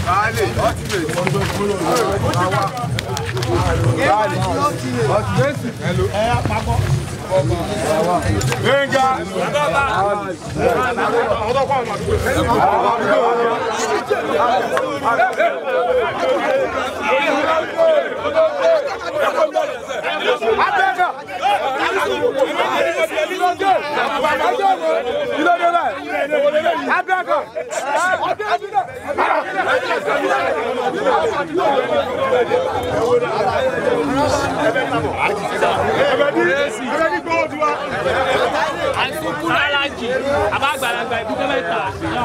Kúrẹ́lájì, àbágbàlagbà ìdúgbò mẹ́ta.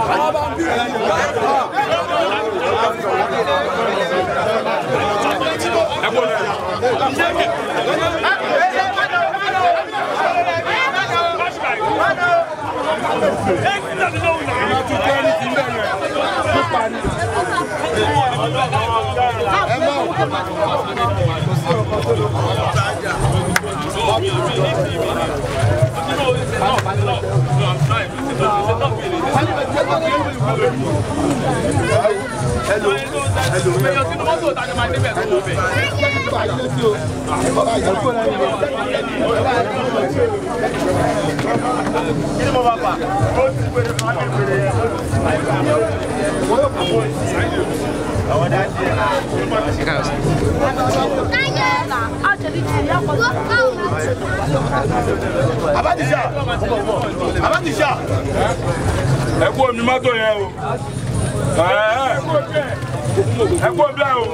Abadija Abadija ẹ kú omi mọ́tò yẹn o ẹ kú omi ẹ ẹ kú omi ẹ o.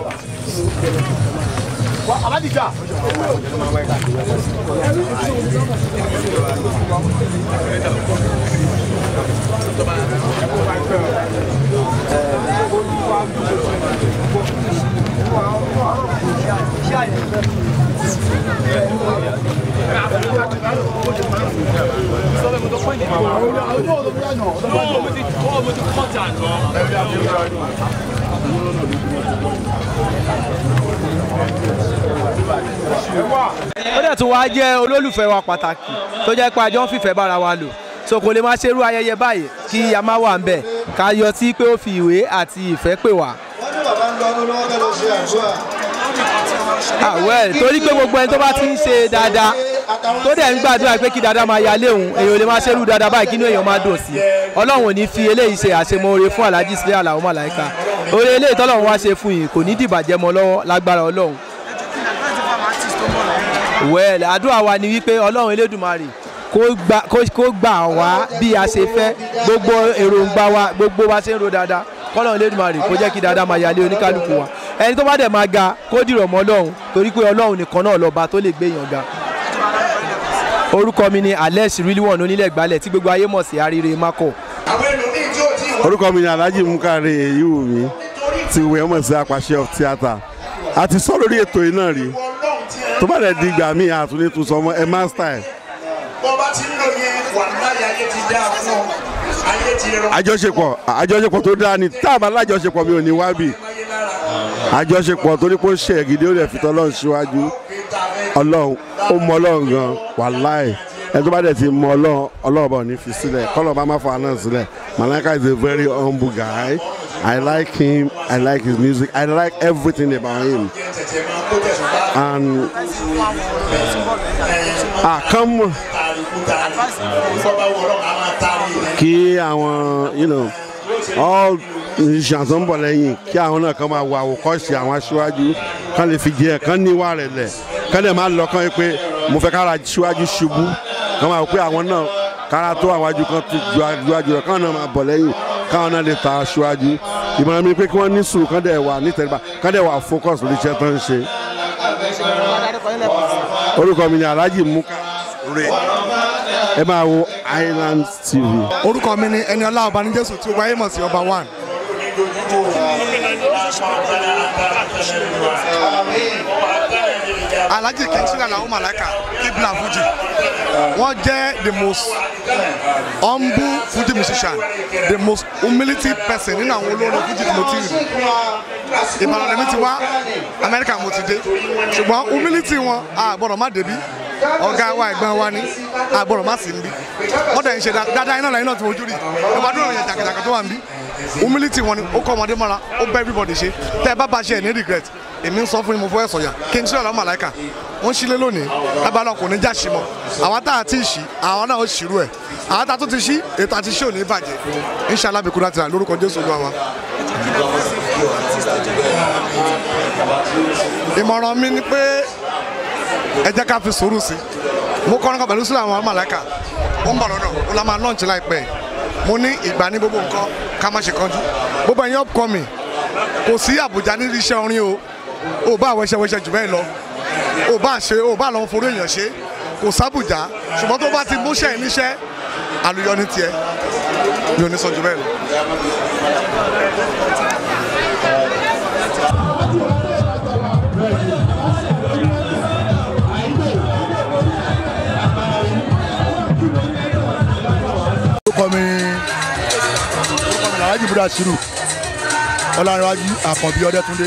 Abadija. ó dẹ̀ tún wá jẹ́ olólùfẹ́ wa pàtàkì tó jẹ́ pé àjọ ń fìfẹ́ bára wa lò so kò lè máa ṣerú ayẹyẹ báyìí kí a má wà ń bẹ̀ ká yọ sí pé ó fi ìwé àti ìfẹ́ pè wá. ah well torí pé gbogbo ẹni tó bá ti ń ṣe dáadáa tó dẹ̀ ń gbàdúrà pé kí dáadáa máa yálé òun èèyàn ò lè máa ṣerú dáadáa báyìí kí inú èèyàn máa dùn sí ọlọ́run ò ní fi eléyìí ṣe àṣemọ́re fún alhaji sílẹ̀ àlàó màláìka oore eléyìí tọ́lọ́run wá ṣe fún yìí kò ní dìbàjẹ́ mọ́ lọ́wọ́ lágbára ọlọ́run well àdúrà wa ni wípé ọlọ́run elédùmarè kó gbà kó- kó gbà wá bí a ṣe fẹ́ gbogbo èròǹgbà wa gbogbo wa ṣe ń ro dáadáa kọ́lọ́run elédùmarè kó jẹ́ kí dáadáa máa yálé oníkálukú wa ẹni tó bá dẹ̀ máa ga kó dìrọ̀ mọ́ ọlọ́run torí pé ọlọ́run nìkan náà lọ́ba tó lè gbé èèyàn ga orúkọ mi ni alex rilwan onílẹ̀ gbálẹ̀ tí gbogbo ayé mọ̀ sí arire mako. orúkọ mi ni alhaji mukare eyiwumi ti wẹ̀ mọ̀ sí apàṣẹ of theatre a ti sọ lórí ètò yìí náà rí tó bá dẹ̀ di ìgbà míì àtúndì tún sọ mọ́ ẹ má style bọ́ bá ti ń lò yẹn wà láyé ayé ti dá fún ọ ayé ti rọ. àjọṣepọ̀ àjọṣepọ̀ tó dáa ni tá a bá lájọṣepọ̀ mi ò ní wá bì àjọṣepọ̀ torí pé ó ṣe ẹ̀gídé ó lè fi tọ́lọ́run síwájú ọlọ́run ó mọ ọlọ́run gan wàláì ẹni tó bá dẹ̀ ti mọ ọlọ́run ọlọ́run bá ò ní fi sílẹ̀ kọ́lọ́ bá má fa náà sílẹ̀ Malaika is a very humble guy I like him I like his music I like everything about him and ah come on kí àwọn you know all musicians tó ń bọ̀ lẹ́yìn kí àwọn náà kàn máa wo àwòkọ́ṣe àwọn aṣíwájú kán lè fi jẹ́ kán níwà rẹ̀ lẹ̀ kán lè máa lọ kán yẹ pé mo fẹ́ kára aṣíwájú ṣubú kán máa wò pé àwọn náà kára tó àwọn ajú kan ju aṣíwájú lọ káwọn náà máa bọ̀ lẹ́yìn káwọn náà lè ta aṣíwájú ìmọ̀ràn mi ni pé kí wọ́n ní sùúrù kán dẹ̀ wà nítẹ̀ríba kán dẹ̀ wà focus lórí iṣẹ́ tó ń ṣe. orúkọ mi ni alhaji muka re ẹ máa wo island tv. orúkọ mi ni ẹni ọlá ọba ní jésù tí ó wáyé mọ̀ sí ọba one. alhaji kẹ́ńsìlá làwọn màláìka ibla fuji wọ́n jẹ́ the most humble fuji musician the most humility person nínú àwọn olórin fuji tí mo ti rí ìbàdàn lèmi ti wá amẹ́ríkà mo ti dé ṣùgbọ́n humility wọn a gbọ́dọ̀ má débi ọ̀gá wa ẹ̀gbọ́n wa ni a gbọ́dọ̀ má sí níbí wọ́n dẹ̀ ń ṣe dáadáa iná lẹ́yìn náà tí mo jú rí ìwà dúró yẹn jàkàjàkà tó wà níbí humility wọn ni ó kọ́ ọmọdé mọ́ra ó bẹ́ everybody ṣe tẹ́ ẹ bá bá ṣe ẹ̀ ní regret èmi ń sọ fún yín mo fọ́ ẹ̀ sọ̀yà kí n ṣe ọ̀la màláìka wọ́n ṣílé lónìí lábàlá kò ní já sí mọ́ àwọn tá a ti ṣí àwọn náà ó ṣírú ẹ̀ àwọn tá a tún ti ṣí ètò àti ṣé ò ní bàjẹ́ inshallah bí kúrò àti rà lórúkọ jésù olúwa wa. ìmọ̀ràn mi ni pé ẹ jẹ́ ká fi sùúrù sí mo kọ́ ọ́nà pẹ̀lú sílẹ̀ àwọn màláìka ó ń bọ̀ lọ́dọ̀ ó la máa lọ́ọ̀nù láìpẹ́ mo ní ìgbà ní gbogbo nǹkan ká má ṣe kánjú gbogbo ẹ̀yin upcoming kò sí àbùjá ní iṣẹ́ orin o ò bá wẹṣẹ wẹṣẹ jù bẹ́ẹ̀ lọ ò bá ṣe ò bá lọ forí èèyàn ṣe kò sábùjá ṣùgbọ́n tó bá ti múṣẹ́ ẹ̀ níṣẹ́ àlùyọ ní tiẹ̀ mi ò ní sọ jù bẹ́ẹ̀ lọ. orúkọ mi orúkọ mi làwájú búdà sírù ọlárẹ̀wájú àkànbí ọdẹtúndé.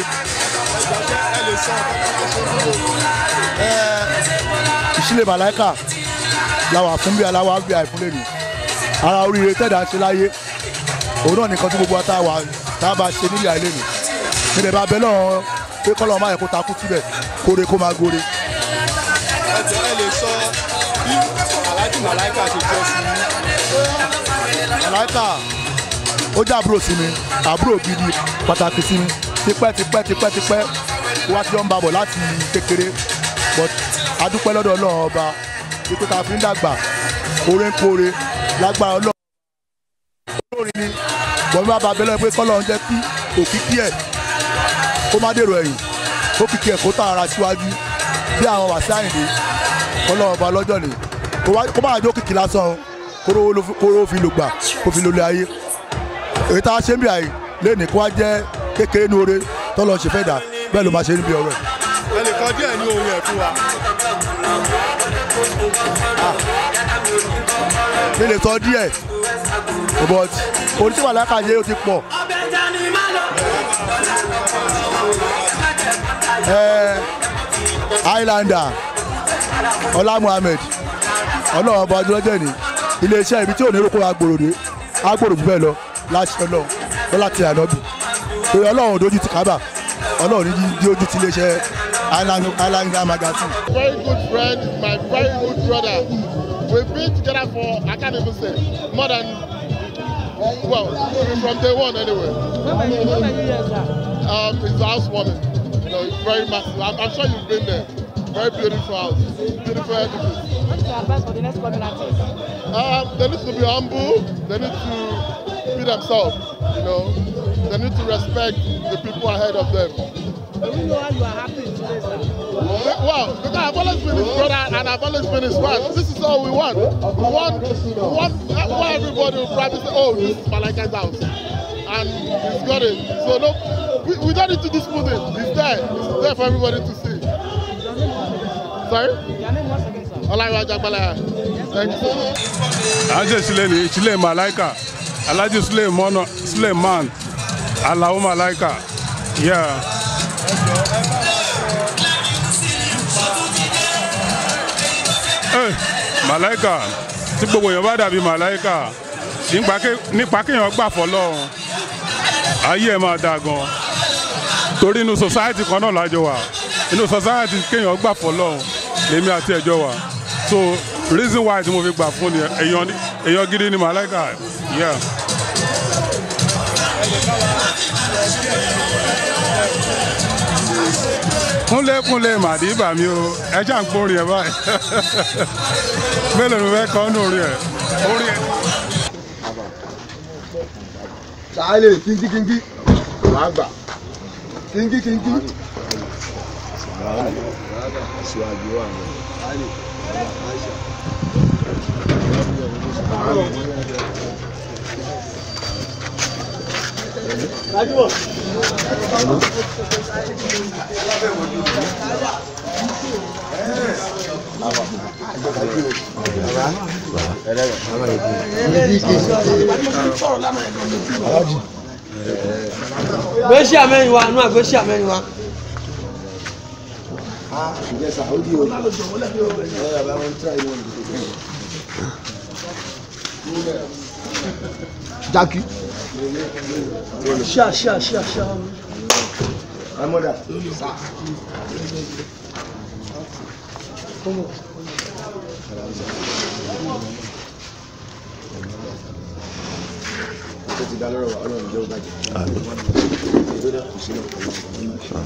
Ẹ, ìṣílẹ̀ màláìkà làwà fún bí aláwa bí àìfúnlẹ̀ nù ara oríire tẹ̀dá ṣe láyé òun náà nìkan tí gbogbo wa tá a wà tá a bá ṣe nílé àìlè nù nílẹ̀ bá bẹ́ lọ́wọ́ pé kọ́lọ́ máa yẹ kó takú síbẹ̀ kóre kó máa góre. ẹjọ ẹ lè sọ bí aláàjì màláìka ṣe jẹ sí i màláìkà ó jẹ́ àbúrò sí mi àbúrò gidi pàtàkì sí mi tipẹ́ tipẹ́ tipẹ́ tipẹ́ wá tí wọ́n ń babọ̀ láti kékeré but adúpẹ́ lọ́dọ̀ ọlọ́run ọba ipò tá a fi ń dàgbà oore ń kóore lágbára ọlọ́run olórin ni bọ̀mí bá ba abẹ́lẹ́ pé kọ́lọ́run jẹ́ kí òkìkí ẹ̀ kó má dèrò ẹ̀yìn kó kìkì ẹ̀ kó tàn ara síwájú bí àwọn wàsí àyìndé kọ́lọ́run ọba lọ́jọ́ ni kó wá- kó má jó kìkì lásán o kóró ló fi- kóró fi lò gbà kó fi lólè ayé èyí tá a ṣe ń bí àyè lẹ́nìí kó wá jẹ́ kékeré ní oore tọ́lọ́ ṣe fẹ́ dà bẹ́ẹ̀ ló máa ṣe níbi ọ̀rọ̀ ẹ̀. ẹ lè kọ díẹ̀ ní orin ẹ̀ fún wa. mi lè sọ díẹ̀ but oníṣẹ́ wàlákà yé o ti pọ̀ ẹ highlander ọlá muhammed ọlọ́run ọba ọdún lọ́jọ́ ní iléeṣẹ́ ibi tí ò ní roko agbòròdé agbòrò jù bẹ́ẹ̀ lọ láti ọlọ́run lọ́la ti ànábì torí ọlọ́run ò dojú ti kábà ọlọ́run ní di ojú ti iléeṣẹ́ highlander magazine. very good friend, my very good brother. We've been together for, I can't even say, more than, well, from day one anyway. Um, it's a housewarming. You know, it's very massive. I'm, I'm sure you've been there. Very beautiful house, beautiful edifice. What's your advice for the next coming artist? Um, they need to be humble. They need to be themselves. You know, they need to respect the people ahead of them. Do you know how you are happy in today's life? Well, because I've always been his brother and I've always been his friend. This is all we want. We want, we want, why everybody will probably say, oh, this is Malaka's house. And he's got it. So no, we, we don't need to dispute it. It's there. It's there for everybody to see. Sorry? Your name once again, sir. Olaiwa Jagbalaya. Thank you so much. à ń ṣe sílẹ̀ ní sílẹ̀ malaika alhaji suleiman suleiman alao malaika yeah. Eh, malaika tí gbogbo èèyàn bá dàbí malaika nípa ké- nípa kéèyàn gbà fọlọ́run ayé ẹ̀ máa dáa gan torí inú society kan náà lájọ wà inú society kéèyàn gbà fọlọ́run lèmi àti ẹ̀jọ́ wà so reason why tí mo fi gbà fún ni èèyàn ni- èèyàn gidi ni malaika yeah. kúnlé kúnlé màdìbà mi o ẹ ṣáà ń gbórin ẹ báyìí mélòó ni mo fẹ́ kọ́ nù orí ẹ orí ẹ. sàálè kíngí kíngí wàá gbà kíngí kíngí. gbèsè àmẹ́rin wa nú àgbèsè àmẹ́rin wa. jákì ṣíà ṣíà ṣíà ṣíà. Amọ́dà. Ó ti dá lọ́rọ̀ wa, ọlọ́run jẹ́ ó bàjẹ́. Ìgbéra kò sí náà pẹ̀lú ọ̀rọ̀.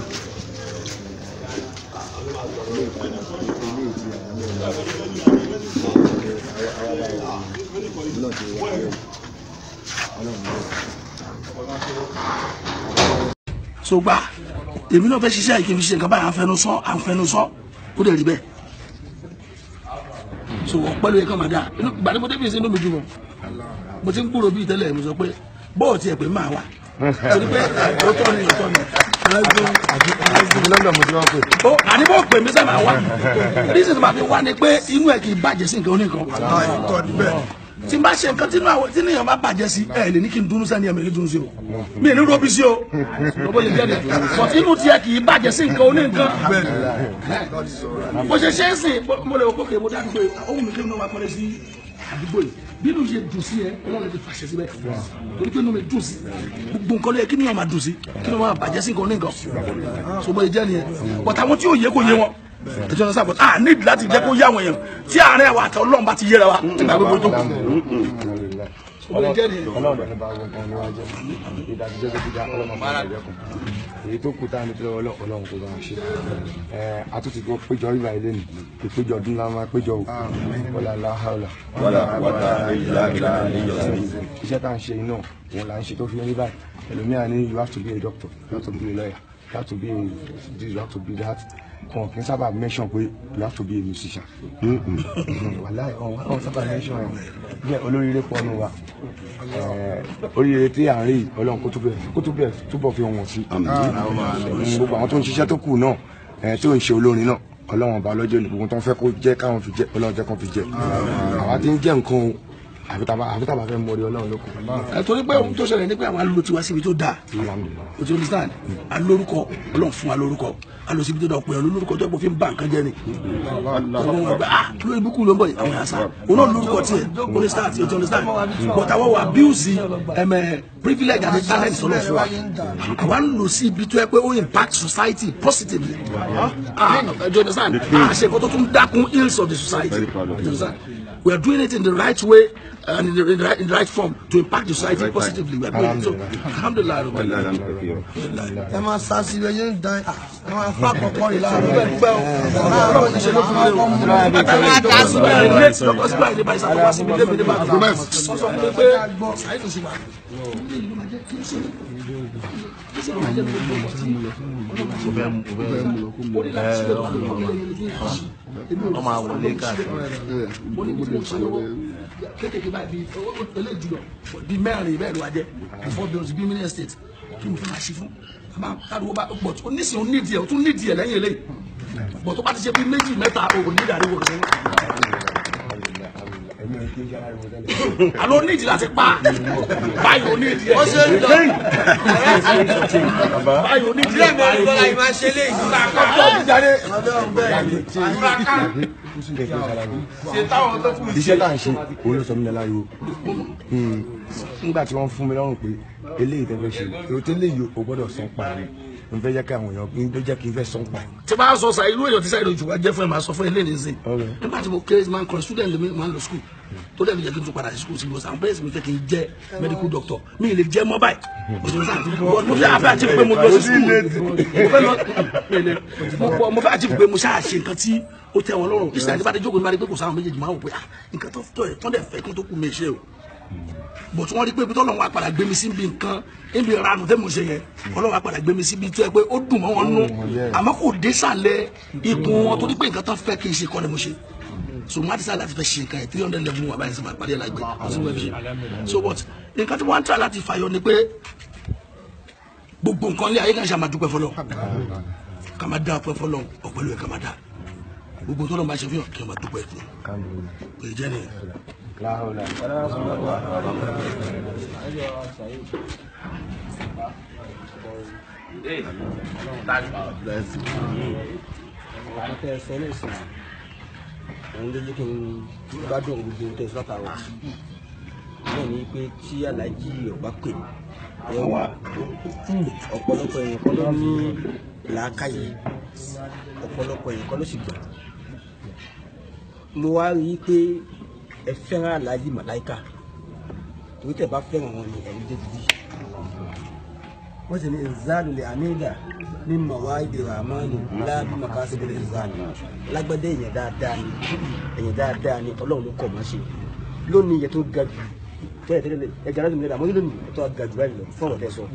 so gba èmi náà fẹ́ ṣiṣẹ́ yìí kí n fi ṣe nǹkan báyìí à ń fẹnu sọ à ń fẹnu sọ ó dẹ̀ rí bẹ́ẹ̀ so ọpẹ́ ló yẹ kàn máa dà inú gbàdé mo débi ìsinú mi jù mọ́ mo ti ń gbúrò bíi tẹ́lẹ̀ mo sọ pé bọ́ọ̀ tiẹ̀ pé máa wà torí pé ó tọ́ ni ó tọ́ ni Lọ́dọ̀ mo ti wá pè. ó àní bó pè mí sábà wá reason tí màá fi wá ni pé inú ẹ̀ kì í bàjẹ́ sí nǹkan oníkan tí n bá ṣe nǹkan tí inú àwọn tí níyàn bá bàjẹ́ sí ẹ lè ní kí n dunu sẹ́ni ẹ̀mí ní dunu sí o mi ní robi sí o lọ́bọ̀ lè jẹ́ dẹ̀ but inú tiẹ̀ kì í bàjẹ́ sí nǹkan oníkan bó ṣe ṣe é sìn mo lè wò kókè mo dájú pé ohun mi kí n náà wá pọ́nlẹ̀ sí àdúgbò yìí bí inú ṣe dùn sí ẹ ọlọ́run ti fàṣẹ síbẹ̀ torí pé inú mi dùn sí gbogbo nǹkan ló yẹ kí níyàn máa dùn sí kí níyàn máa bàjẹ́ sí nǹkan oníkan so bó ṣe jẹ́ nìyẹn but àwọn tí ò yẹ kó yé wọn ẹjọ́ náà sábà a ní láti jẹ́ kó yá àwọn èèyàn tí àárín àwọn àtọ̀ ọlọ́run bá ti yéra wa nígbà gbogbo tó kù. Ọlọ́run ní bá wọn kan níwájú ìdájọ́ tó ti dá ọlọ́run fún ìdájọ́ kan èyí tó kù tá a ní lọ́wọ́ ọlọ́run kò bá wọn ṣe àtúntì tó péjọ ìgbà ilé nì ìpéjọ ọdún ńlá máa péjọ o wọlé aláhàlà iṣẹ́ tá à ń ṣe iná òun là ń ṣe tó fi ní báyìí ẹlòmíà ní you have to be a doctor you have to be a lawyer you have to be a this you have to be that wọn kì í sábà mention pé you have to be a musician wàláì wọn sábà mention ẹ bẹ́ẹ̀ olóríire pọ̀ nù wa oríire tí à ń rí ọlọ́run kó túbọ̀ kó túbọ̀ túbọ̀ fi wọn sí gbogbo àwọn tó ń ṣiṣẹ́ tó kù náà tó ń ṣe olórin náà ọlọ́run ọba ọlọ́jọ́ ní gbogbo tó ń fẹ́ kó jẹ́ káwọn fi jẹ́ ọlọ́run jẹ́ kó fi jẹ́ àwa tí ń jẹ́ nǹkan o àfi tàbá fẹ́ mọ orí ọlọ́run lókun. ẹ torí pé ohun tó ṣẹlẹ̀ ní pé àwọn alo tiwa síbi tó dáa o ti understand alórúkọ ọlọ́run fún wa lórúkọ alo síbi tó dáa pé olórúkọ tó pọ̀ fi ń ba nǹkan jẹ́ ni. ọlọ́run wọn gbà ah lórí ibùkún ló ń bọ̀ yìí àwọn yàrá sá òun náà lórúkọ tiẹ̀ o ní start o ti understand but àwọn wa abuse ẹ̀mẹ̀ privilege àti talent sọ̀rọ̀ fún wa àwa ń lò sí ibi tó yẹ pé ó impact society positively ah o ti understand ah ṣe nǹkan tó tún dákun ills of the society o ti understand we are doing it in the right way and in the, in the, right, in the right form to impact the society positively. We are doing it. So, alhamdulillah. ẹ máa sá sí ilé yẹn dán ẹ máa fà kọ̀kọ́ rẹ̀ láàárọ̀ bẹ́ẹ̀ dúpẹ́ o ọlọ́run ti ṣe ló fún mi o. ẹ máa ta sí bẹ́ẹ̀ rẹ̀ lẹ́tì lọ́kọ́ sí báyìí ní báyìí sábà wá sí mi débi ní báyìí. wọ́n sọ fún mi pé sáyé tó ṣe wà. ọmọ àwọlé káàkiri. kékeré báyìí bíi eléyìí jùlọ bíi mẹ́rin bẹ́ẹ̀ ló wá jẹ́ before bills bíi mini estate kí mo fẹ́ máa ṣe fún àmà káàdùn bá pọ̀ tó nísìnyí ó nídìí ẹ̀ ó tún nídìí ẹ̀ lẹ́yìn eléyìí bọ̀ tó bá ti ṣe bíi méjì mẹ́ta o kò nídìí àríwó kan alo ní ìdí láti pa báyìí ò ní ìdí ẹ. ó ṣe ń lọ báyìí ò ní ìdí ẹ. ilé mi ò lọ́la yìí máa ṣe lé ìdúrà ká. iṣẹ́ tá à ń ṣe òun ló sọ mí lọ́la yìí o nígbà tí wọ́n fún mi lọ́rùn pé eléyìí tẹ́ fẹ́ ṣe èrò tẹ́lẹ̀ yìí o gbọ́dọ̀ san pa rẹ̀ n fẹ́ jẹ́ kí àwọn èèyàn n tó jẹ́ kí n fẹ́ san pa. tí bá sọ sa irú èèyàn tí sáyẹn ojú wa jẹ́ fún ẹ máa sọ fún ẹ lẹ́nu ìsìn nígbà tí mo kéré máa ń kọ́ student mi máa ń lọ school tó dẹ̀ mi jẹ́ kí n tún padà sí school sí bọ́sà àwọn parents mi fẹ́ kí n jẹ́ medical doctor mi lè jẹ́ mobile mo fẹ́ àfẹ́ àti pé mo lọ sí school mo fẹ́ lọ mo fẹ́ àti pé mo ṣáà ṣe nǹkan tí ó tẹ́ wọn lọ́rùn ìṣẹ̀lẹ̀ nípa jókòó nípa pé kò sáwọn méjèèjì máa wò pé nǹkan tó tọ́ ẹ̀ tọ́ dẹ̀ fẹ́ kí n tó kú mi ṣe o bọ̀tú wọn rí pé ibi tó lọ́wọ́ apàdà gbé mi sí ibi nǹkan ibi ìranù tẹ́ mo ṣe yẹn ọlọ́wọ́ apàdà gbé mi sí ibi tó yẹ pé ó dùn mọ́ wọn nú àmọ́ kò dé sàlẹ̀ ikùn wọn torí pé nǹkan tó fẹ́ kí n ṣe kọ́ ni mo ṣe so mo á ti sá láti fẹ́ ṣe nǹkan yẹn three hundred level mu àbáyé sábà parí ẹ̀ lágbè ọ̀sìn wẹ́ẹ̀ ṣe so but nǹkan tí wọ́n á tà láti fàyọ ni pé gbogbo nǹkan lé ayé kan ṣe àmàdúpẹ́ fọlọ́ ká máa dá ọpẹ́ fọlọ́ ọ̀pẹ́lú ẹ̀ ká máa dá gbogbo tó lọ́ọ́ máa ṣe fún yàn kí wọ́n máa dúpẹ́ fún un kò jẹ́ nìyẹn. àtẹ ẹsẹ ní ìsìn òun ló jẹ́ kí n gbádùn gbogbo tẹ sọ́tà wa náà ni pé tí aláàjì ọba pè ẹwà ọ̀pọ̀lọpọ̀ èèyàn kọ́ ló ní làákàyè ọ̀pọ̀lọpọ̀ èèyàn kọ́ ló sì gbà mo wá rí i pé ẹ fẹ́ràn aláàjì màláìka torí tẹ̀ bá fẹ́ràn wọn ni ẹ̀rí débi bí wọ́n sì ní ìzáàlù lè àmìlà ní màwá ìdèrò àmọ́ni láàbí màkà síbi ìzáàlù lágbádé èèyàn dáadáa ni èèyàn dáadáa ni ọlọ́run ló kọ̀ mọ́ ṣe lónìí yẹ tó ga jù tẹ́lẹ̀ tẹ́lẹ̀ ẹja láti mílẹ̀ àmọ́ lónìí yẹ tó ga jù báyìí lọ fún ọ̀rọ̀ tẹ́ sọ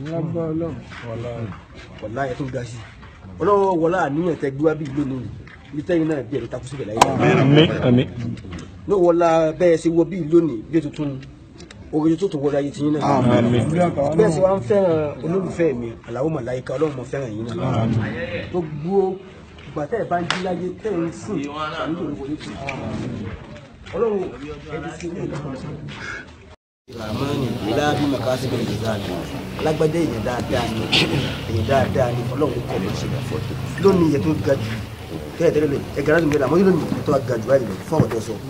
wọ̀lá yẹ tó ga sí ọlọ́run wọlá àníyàn tẹ gbé wá bí lónìí bí tẹ́yìn náà bí ẹ̀rí takú síbẹ̀ láyé àmín. ní wọlá bẹ́ẹ̀ ṣe wọ bí lónìí bí tuntun orin tó tó wọlé ayé tiyín náà Àmín. bẹ́ẹ̀ ṣe wá ń fẹ́ràn olólùfẹ́ mi aláwọ̀ màláìka ọlọ́run mọ̀ fẹ́ràn yín náà gbogbo gbàtẹ́ ẹ̀ bá ń jí láyé tẹ́ ẹ̀ ń sùn nítorí wọlé tì ọlọ́run ẹni sí ilé ìlú ramani ilabi makasi bẹ nìyí alágbádé èèyàn dáadáa ni èèyàn dáadáa ni ọlọ́run kọ̀ mọ́ ṣe lọ fọ́ lónìí yẹ tó ga jù tẹ́lẹ̀ tẹ́lẹ̀ ẹ̀gá láti mílẹ̀ àmọ́ lónìí yẹ tó ga jù báyìí lọ fún ọ̀rọ̀ tẹ́ sọ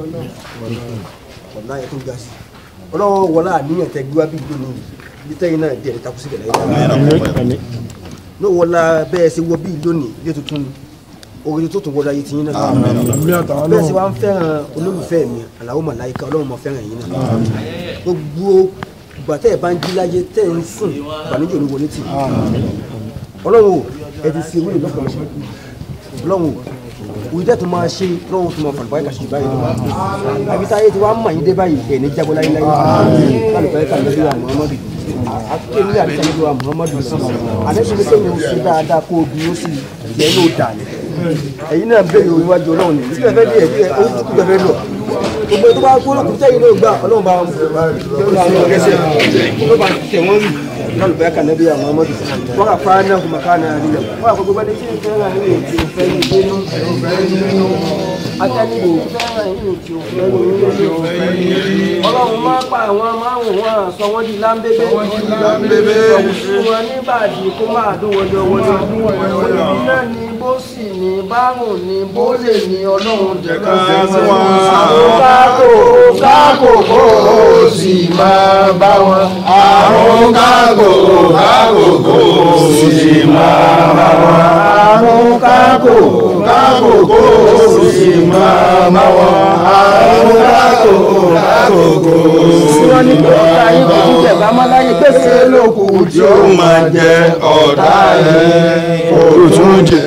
ọ̀nà yẹ tó ga sí ọlọ́run wọlé àníyàn tẹ gbíwá bí lónìí bí tẹ́yìn náà díẹ̀ takú síbẹ̀ láyé ní wọlá bẹ́ẹ̀ ṣe wọ bí lónìí bí tuntun orin tó tún wọlé ayé tiyín náà bẹ́ẹ̀ ṣe wá ń fẹ́ràn olólùfẹ́ mi aláwọ̀ màláìka ọlọ́run mọ̀ fẹ́ràn yín náà gbogbo ìgbà tẹ́ ẹ̀ bá ń jí láyé tẹ́ ẹ̀ ń sùn ìbànújẹ́ òní wọlé tì ọlọ́run o ẹ ti ṣe wílò lọ́kàn ṣe ọlọ́run o òyìn tẹ́ tó máa ṣe lọ́wọ́ tó máa fàlùbá ẹ̀ka ṣe báyìí lọ àbí táyé tí wàá mọ̀ yín dé báyìí ẹ̀ ní jábọ́ láyé láyé kálùbá ẹ̀ka lórí wa muhammadu akéwì ní àbíkà lórí wa muhammadu àdéhùn ní kéwì ó ṣe dáadáa kó o dúró sí i yẹn ló dà ní ẹ̀yin náà bẹ̀rẹ̀ òwúwájú ọlọ́run ní tí fẹ́fẹ́ díẹ̀ díẹ̀ ó kú fẹ́fẹ́ lọ gbogbo tó bá kó lókun tẹ́yìn ló gbà ọlọ́run bá wọn bá wọn gẹ́sẹ̀ ló bá tẹ̀ wọ́n rí lọ́nà bẹ́ẹ̀ kan nẹ́bí àwọn ọmọdé wọ́n kà fara náà kò màkà náà rí lọ wọ́n àkókò bá dé sí ìfẹ́ náà ní ètò ìfẹ́ ní ìgbénu akẹ́nìyàn ìfẹ́ náà ní ètò ìfẹ́ ní ìgbénu ọlọ́run máa pa àwọn márùn wọn sọ wọ́n di lámbébé ọ̀hún fún wọn nígbàdí kó máa dún wọjọ wọjọ olùbí náà ní bó sì ní bárùn ní bó lè ní ọlọ́run jẹ̀ká sí wọn. àwọn kákò kákò kó o sì máa bá wọn. àrùn kákò kákò kò sì máa bá wọn. àrùn kákò kákò kò sì máa bá wọn. àrùn kákò kákò kò sì wọ́n ní kó ká yín kó jíjẹ̀ bá má láyé gbèsè lóko tí ó máa jẹ ọ̀tá rẹ̀ kò tún jẹ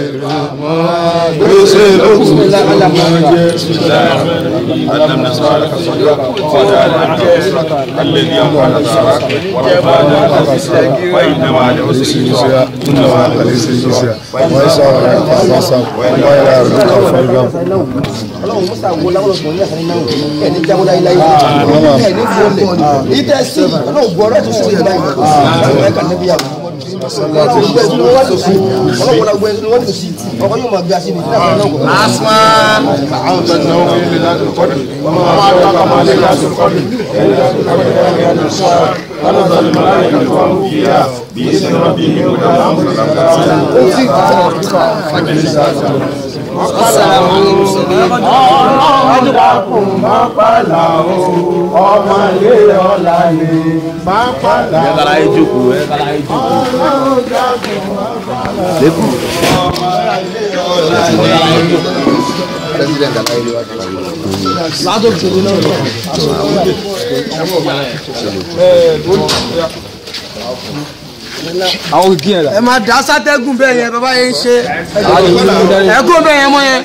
gbèsè lókun tí ó máa jẹ. ألم نشرح لك صدرك ووضعنا عنك وزرك الذي أنقض ظهرك ورفعنا لك ذكرك وإن مع العسر يسرا إن مع العسر يسرا ويسر لك فاصبر وإلى ربك فارغب ọlọ́run musa wo láwọn ọ̀gbọ̀n ní àkàrẹ́ náà ẹ̀ ní jáwọ́ láyé láyé ẹ̀ ní gbọ́lẹ̀ ìtẹ̀ sí ọlọ́run gbọ́ ọ̀rọ̀ tó sọ̀rọ̀ láyé ọlọ́run ẹ̀ka níbi yàrá ọlọ́run ẹ̀sìn wọn wá lò sí ọlọ́run wọlé ẹ̀sìn wọn lò sí ọkọ yóò máa gbé aṣọ ní ìdílé àwọn náà. asma àwọn tó ń náwó fi lè láti kọ́dù wọ́n máa ń tọ́ka máa lè láti kọ́dù ọlọ́run dákun má pàlà o ọmọ ilé ọ̀la ni má pàlà o. ẹ kàrà yín jókòó ẹ kàrà yín jókòó. ọlọ́run dákun má pàlà o lẹ́kùn. ọmọ ilé ọ̀la ni. president alayi wa ti parí. látò tèmi náà lọ. àwọn kìkì yẹn la. ẹ máa dá sátẹ́gùn bẹ́ẹ̀ yẹn bàbá yẹn ń ṣe ẹ̀gún bẹ́ẹ̀ yẹn mọ́ yẹn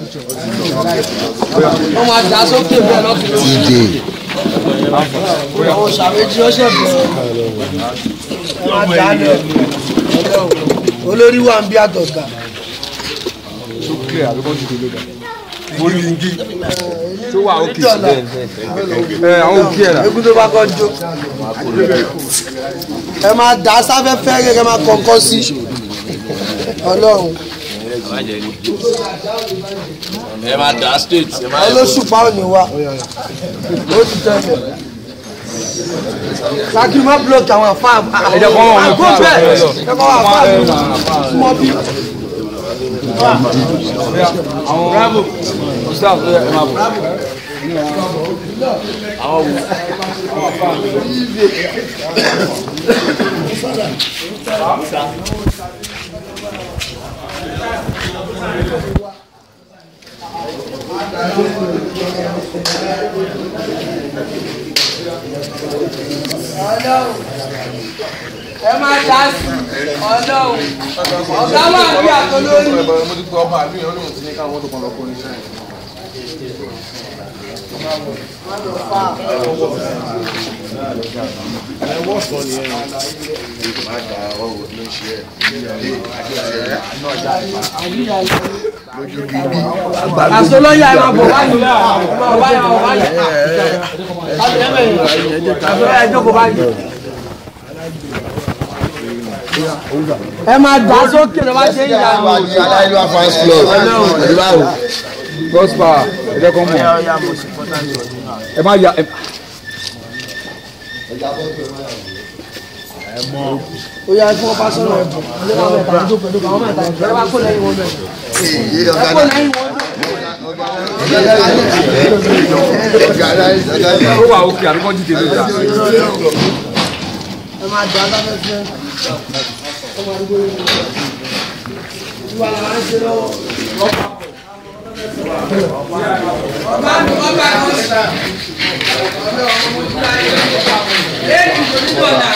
wọ́n máa dá sókè bẹ́ẹ̀ lọ́kùnrin lọ́sẹ̀ àwọn ṣàméjì ọ̀sẹ̀ bẹ̀rẹ̀ ẹ máa dá lẹ̀ olórí wa ń bí àtọ̀gà. tó wà òkè síbẹ̀ ẹ àwọn òkè yẹn la. egun tó bá kọ́ jó ẹ máa dá sáfẹ́fẹ́ gẹ́gẹ́ máa kọ̀ọ̀kan sí ọlọ́run ẹ máa dá straight. ẹ máa olóṣùpá ò ní wá ó ti tẹ̀lé lákì má block àwọn àfa ẹ jẹ́ kó wọn wọn àgọ́ bẹ́ẹ̀ ẹ kọ́ wọn àfa mi mọ́ bí. àwọn bravo. ọ̀sán ẹ máa bọ̀. Ọlọ́run ẹ máa dá sí ọlọ́run ọ̀gá máa bí àtọ́lórí. mo ti gbọ́ ọba àbí ọlọ́run ti ní káwọn tó kàn lọ kó oníṣẹ́ yẹn. àsọlọ́yà ẹ máa bọ̀ báyìí ẹ máa bọ̀ báyìí ẹ máa bọ̀ báyìí. àsọlọ́yà ẹ jókòó báyìí. ẹ máa dá sókè ló bá ṣe ń yà wò. aláìlú fans club ìbáwò gospel ẹ jẹ́ kó mọ̀ ẹ má ya ẹ. ó yà fún ọba sọ̀rọ̀ ẹ̀ bọ̀ ẹ máa mẹ́ta ẹ jókòó ẹ jókòó àwọn mẹ́ta ẹ bá kó lẹ́yìn wọn bẹ̀. ẹ kó lẹ́yìn wọn ó wà òkè àbíkọ́ jíjẹ ló dà. ẹ máa dá lábẹ́fẹ́. ìwà làwọn ń ṣe lọ́wọ́. ọba mi ọba kan ṣe. ọ̀dọ̀ ọmọ mo ti láyé ọba mi. lẹ́yìn ìgbò ní bọ̀dà.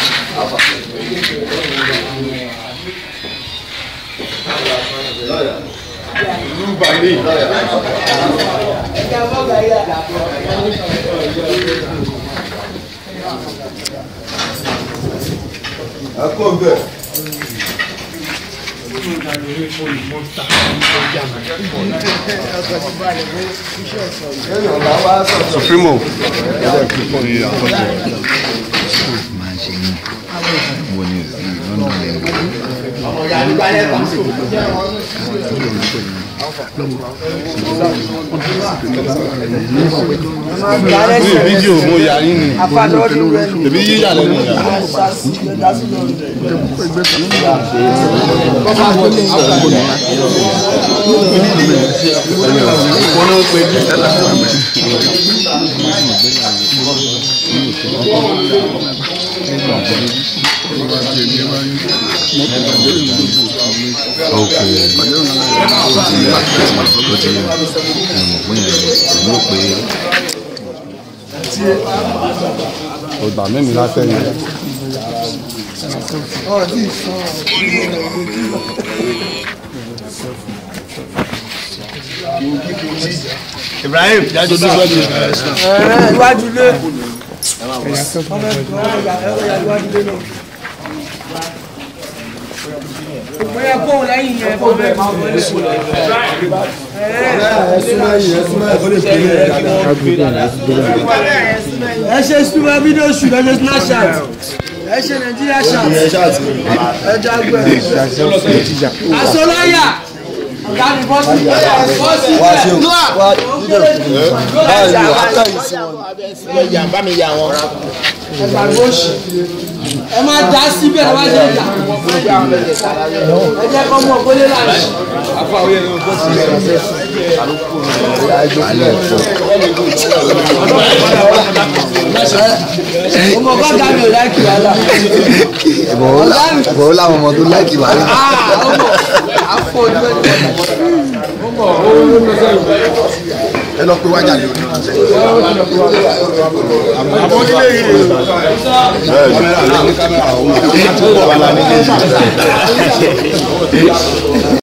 ẹ̀ka bọ́gà yà. ẹkọ bẹ. supremo. ní fídíò mo yà yín ni èbí yíyà lẹ́nu yà. ok ó ti ó ti ó ti mọ̀ pé èmi rò pé ọgbà mẹ́rin látẹ̀yìn. Ibrahim jáde tó gbọ́ mi. Ẹ̀ẹ́ iwájú ilé. Ọmọ ẹ̀kọ́ ọ̀yà iwájú ilé náà. Bóyá kóhùn lẹ́yìn yẹn kó bẹ́ẹ̀ máa wọlé. Ẹ ṣe super video shoot ẹ ṣe snapchat ẹ ṣe Nigeria chat ẹ jágbẹ́ asọ́láyà ọ̀gá mi bọ́sì bọ́sì bẹ́ẹ̀ bá mi yà wọn. ẹgbàgbọ́ òsì ẹ máa dá síbẹ̀ ẹ máa ṣe ìjà ẹ jẹ́ kọ́ mọ̀ kólé láàyè. ọmọ kọ́ta mi ò láìkì wàhálà. ìbọ̀wọ́ làwọn ọmọ tó láìkì wà ní. ọmọ àfọ ojú ẹni ẹ lọ pé wájà ní ojú. àmọ́ nílé yìí kámẹ́rà ló ní kámẹ́rà òun àti kámẹ́rà ní